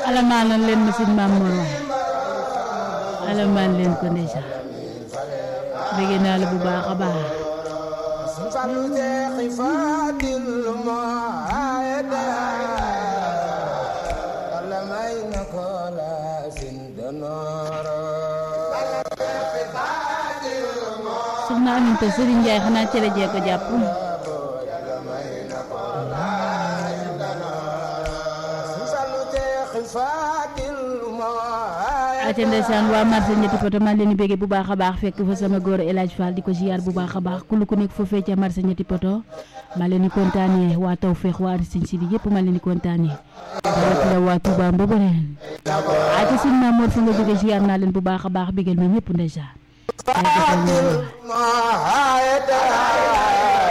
alamaan lan leen ma sin maam Mor waay alamaan leen ko ndeysaan bëgg naa la bu baax a baax soxna Aminta Serigne Ndiaye xanaa cere jee ko jàpp ate ndeysaan waa marché ñetti poto maa leen di béggee bu baax a baax fekk fa sama góor El Hadj Fall di ko ziar bu baax a baax ku lu ku nekk foofee ca marché ñetti poto maa leen di kontaanee waa Tawfekh waa Aristide Sy bi yëpp maa leen di kontaanee rawatina waa Touba Mboboneen ate sin maam Mor fa nga jógee ziar naa leen bu baax a baax bégal ma ñëpp ndeysaan